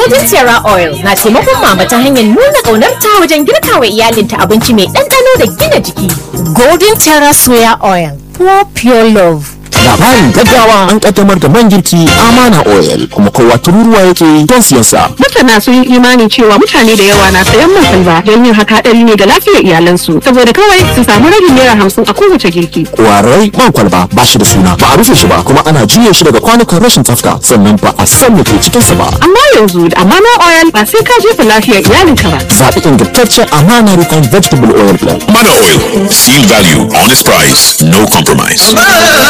Golden Sierra Oil na taimakon mama ta hanyar nuna ƙaunarta wajen girka wa iyalinta abinci mai ɗanɗano da gina jiki. Golden Sierra Soya Oil, for pure love. labarin gaggawa an kaddamar da man girki amana oil kuma kowa tururuwa yake don siyan sa Masana sun yi imani cewa mutane da yawa na sayan man salba don yin haka hadari ne ga lafiyar iyalansu saboda kawai su samu ragin naira hamsin a kowace girki. kwarai man kwalba ba shi da suna ba a rufe shi ba kuma ana juya shi daga kwanukan rashin tsafta sannan ba a san me ke cikin sa ba Amma yanzu da amana oil ba sai ka jefa lafiyar iyalinka ba. zaɓi ingantaccen amana refined vegetable oil blend Mana Oil. Seal value, honest price, no compromise.